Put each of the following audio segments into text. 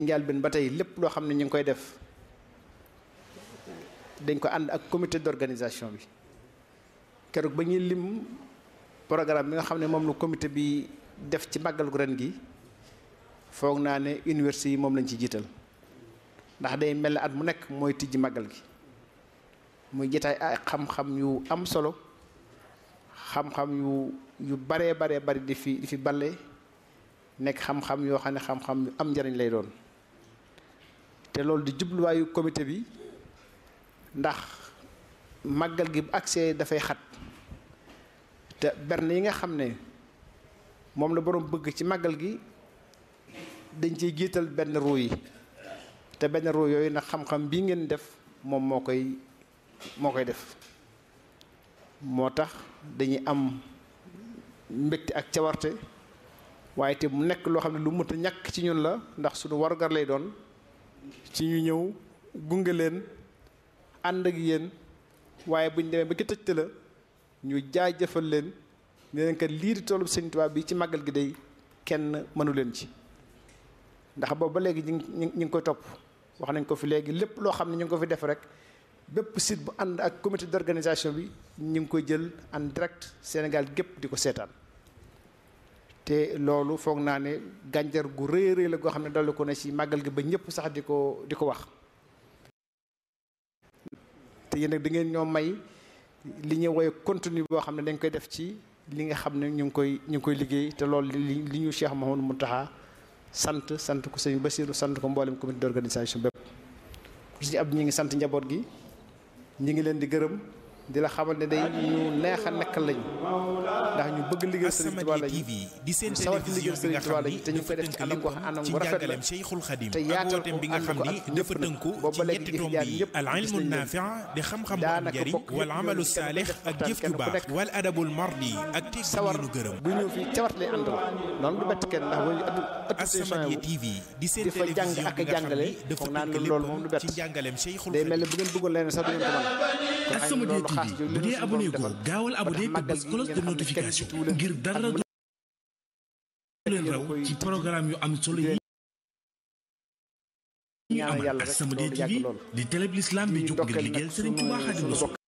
njaal ben ba tey lépp loo xam ne ñu ngi koy def dañ ko ànd ak comité d'organisation bi keroog ba ñuy lim programme bi nga xam ne moom la comité bi def ci màggal gu ren gi foog naa ne université yi moom lañ ci jiital ndax day mel ne at mu nekk mooy tijji màggal gi muy jitaay ay xam-xam yu am solo xam-xam yu yu baree baree bari di fi di fi balle nekk xam-xam yoo xam ne xam-xam yu am njariñ lay doon te loolu di jubluwaayu comité bi ndax màggal gi bu accès dafay xat te berne yi nga xam ne moom la boroom bëgg ci màggal gi dañ ciy jiital benn ruu yi te benn ruu yooyu nag xam-xam bii ngeen def moom moo koy moo koy def moo tax dañuy am mbégte ak cawarte waaye te mu nekk loo xam ne lu mënta ñàkk ci ñun la ndax suñu wargar lay doon ci ñu ñëw gunge leen ànd ak yéen waaye bu ñu demee ba ki tëjte la ñu jaajëfal leen ne leen kat lii di toolu Sëñ Tuubaa bi ci màggal gi day kenn mënu leen ci ndax boobu ba léegi ñu ngi ñu ngi koy topp wax nañ ko fi léegi lépp loo xam ne ñu ngi ko fi def rek bépp site bu ànd ak comité d'organisation bi ñu ngi koy jël en direct Sénégal gépp di ko seetaan te loolu foog naa ne gànjar gu rëy rëy la goo xam ne dolli ko ne ci màggal gi ba ñëpp sax di ko di ko wax te yéen nag da ngeen ñoo may li ñuy woye contenu boo xam ne dañ koy def ci li nga xam ne ñu ngi koy ñu ngi koy liggéey te loolu li li ñu Cheikh Mouhamadou Mountakha sant sant ko sëñ Bassirou sant ko mboolem comité d'organisation bépp si ab ñi ngi sant njaboot gi ñi ngi leen di gërëm di la xamal ne day ñu neex a nekkal lañu ndax ñu bëgg liggéey Sëriñ Tuubaa lañu di seen sawar ci liggéey télévision bi Sëriñ nga Tuubaa xam lañu ni te ñu koy def ci anam goo anam ci gu rafet la njàngaleem Cheikhul Khadim te ak yaatal wooteem bi nga ànd xam ko ni ak dafa ñëpp nag. tënku boobu ci ba léegi ñetti jëf tomb jaar yi ñëpp al gis ilmu nañ leen. naafi' di xam-xam bu am daanaka njariñ bokk wal yëpp amalu ñooñu kenn ku saalix def ak waxtaan, jëf kenn ju ku baax nekk wal adabul mardi ak tegg sawar ñu gërëm bu ñëw fii cawat lay àndal noonu du bett kenn ndax bu ñu ëttu ëttu As-Samadiyya TV di seen di fa jàng télévision ak bi nga xam jàngale ni dafa foog naa ne tënk loolu moom du léppam bett ci njàngaleem Cheikhul day mel Khadim ne bu ngeen bëggoon leneen sax du ngeen ko mën kon xam ne As-Samadiyya loolu xaas TV jooju bu li dee ñu abonné suñu ko borom defal. gaawal ba tax abonné te màggal bës gi cloche de ngeen xam ne kenn notification jiituwu leen ngir dara ak du leen raw ci programme yu am solo yi ñu ñaanal amal yàlla rek As-Samadiyya loolu yàgg TV lool. di télé bi l'islam bi di jóg ngir ndokkeel liggéeyal nag Serigne Touba sunu Xaadimu sunu Rasuul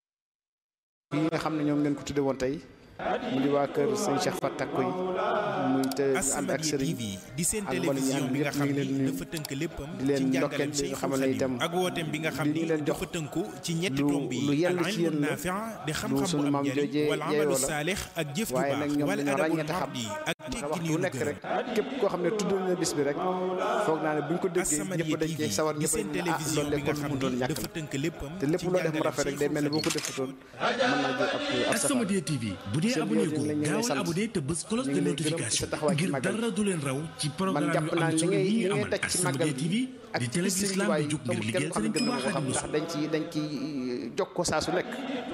bokk yi nga xam ne ñoom ngeen ko tudde woon tey mu di waa kër sëñ Cheikh Fatakko yi muy te ñu ànd ak As-Samadiyya sëriñ TV di seen ak mboolem ñi télévision ànd bi nga yëpp xam ñu ngi leen ni nuyu. dafa tënk léppam di leen ci ndokkeel njàngaleem di nga Cheikhul xamal ne Khadim itam ak wooteem bi nga xam li ñu ni leen jox dafa tënku ci ñetti lu- tomb yi lu yell al ci ilmu yéen la, naafi' di lu xam-xam bu sunu am maam njariñ joojee wal amalu yeeyoo la. saalix ak jëf ju waaye baax nag ñoom wal dañoo adabul ràññee te xam mardi ak ndax tegg waxtu ni wu ñu nekk gërëm rek képp koo xam ne tudd na bis bi rek foog naa ne bu ñu ko déggee As-Samadiyya ñëpp dañ TV cee sawar di ñëpp seen dañ ne ah télévision loolu bi de nga kon xam mu doon ni ñàkk dafa tënk léppam te lépp ci loo def mu njàngaleem rafet rek day mel ne boo ko Cheikhul defutoon mën naa jël ab ab safar As-Samadiyya TV bu dee Seen abonné biir ko ñu ngi lay gaawal sant. abonné te bës cloche ñu de ngi lay gërëm ci sa notification taxawaay ci ngir màggal dara du leen raw ci man programme jàpp yu naa am li solo ngay yi li ñuy ngay amal daj ci màggal As-Samadiyya TV gi di télé bi l'islam bi jóg ngir amul liggéeyal kenn Serigne xam Touba gën Xaadimu na ko xam ndax Rasuul dañ ci dañ ci jog ko saa su nekk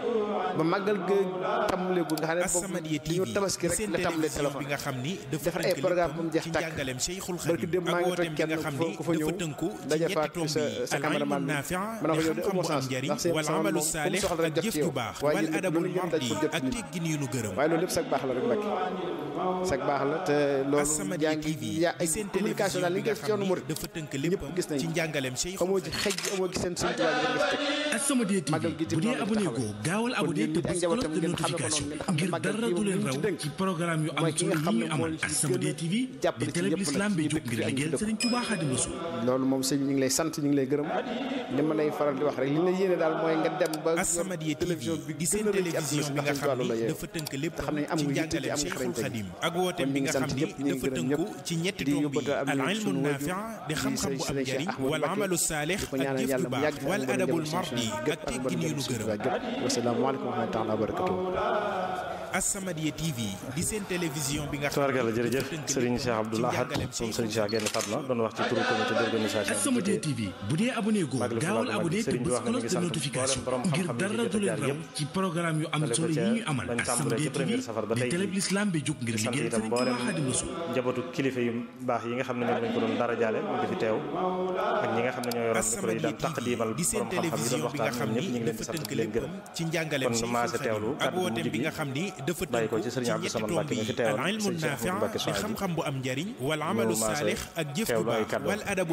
ba màggal ga tàmbaleegu nga xam ne As-Samadiyya boobu dañu TV tabaski di rek seen la tàmbalee télévision bi téléphone nga xam ni dafa defar ay tënk programme léppam bu mu jeex ci tàkk. njàngaleem Cheikhul barki Khadim démb maa ak ngi wooteem toj bi nga kenn xam ku ni fa ku fa dafa ñëw tënku ci daje ñetti fa ak tomb sa yi sa al ilmu cameraman bi naafi' ma ne di ko yow de xam-xam amoo bu am sens njariñ ndax seen wal sama amalu moom fu mu saalix soxla ak jot jëf ci ju yow baax waaye wal yéen adabul lu ngeen daj mardi pour jot ak nit teggin yu nu gërëm waaye loolu lépp sag baax la rek Mbacke sag baax la te loolu As-Samadiyya yaa TV ngi yaa di seen communication daal li télévision bi nga nga def ci xam yoonu ni murid dafa tënk ñëpp léppam gis nañ ci njàngaleem Cheikhul amoo ci Khadim xej amoo ci seen suñu tubaab yi nga def As-Samadiyya TV Magal gi ci bu dee noonu la abonné ko taxawee. gaawal kon abonné yéen te nit ak bës njabootam cloche de ngeen xam ne ko notification noonu ngeen xam ne ngir Magal dara gi du moom leen li ñu raw ci dénk ci programme yu am mooy ki solo nga yi xam ne ñuy moo amal ñu ci As-Samadiyya gën a TV jàppale di ci télé bi ñëpp nag l'islam bi ci jóg dëkk ngir bi ak liggéeyal ci Serigne Touba Xaadimu Rasuul loolu moom sëñ bi ñu ngi lay sant ñu ngi lay gërëm li ma lay faral di wax rek li la yéene daal mooy nga dem ba As-Samadiyya TV télévision bi di gën seen a rëy ci àdduna télévision si bi nga ndax xam loolu la ni yeewu dafa tënk te léppam xam ne am ci nga yitte te njàngaleem am nga Cheikhul xarañte Khadim ak wooteem kon bi ñu ngi nga sant xam ni ñëpp ñu ngi dafa gërëm tënku ñëpp ci ñetti di tomb yi yóbbante am al nañu ilmu sunu naafi' wajur di xam-xam bu am Sëriñ Cheikh njariñ Ahmadou wal Mbacké amalu saalix di ko ak ñaanal jëf ju yàlla mu baax yàgg fi wal ak adabul mboolem mardi gépp ak ak teggin mboolem yu nu suñu gërëm tubaab gépp wasalaamaaleykum wa rahmatulah wa barakatuh As-Samadiyya TV di seen télévision bi nga xam tubaarkalla ni jërëjëf dafa tënk Serigne Cheikh léppam Abdoul ci Ahad njàngaleem moom Cheikhul Serigne Cheikh Gaïndé Fatma doon wax ci turu comité d'organisation As-Samadiyya TV bu dee abonné ko Magal gaawal Touba abonné te Serigne bi bës wax na mi ngi cloche de sant notification mboolem borom ngir xam-xam yi dara fi du leen jaar raw yëpp. ci programme yu am Dale ko solo yi ca ñuy amal bañ tàmbalee As-Samadiyya ci premier TV safar ba di tey télé jii. bi l'islam bi jóg ngir di sant liggéeyal itam Serigne Touba mboolem Xaadimu Rasuul njabootu kilifa yu baax yi nga xam ne ñoom lañ ko doon dara jaale mu ngi fi teew ak ñi nga xam ne ñoo yoroon micro yi As-Samadiyya daan taqdiimal TV di seen borom xam-xam yi doon télévision bi nga waxtaan xam ñoom ñëpp ni ñu ngi leen di dafa sant tënk di leen gërëm léppam ci njàngaleem kon Cheikhul maase Khadim teewlu ak kàddu bu wooteem mujj bi gi nga xam ni dafa bàyyi ko tënku ci ci sëriñ Abdou ñetti Samad tomb Mbacke mi fi yi teewal al ilmu sëriñ Cheikh naafi Mbacke di Souhaïbou xam-xam bu am njariñ wal ñu amalu maase saalix ak jëf bu teewlu ay baax kàddoom. wal adabu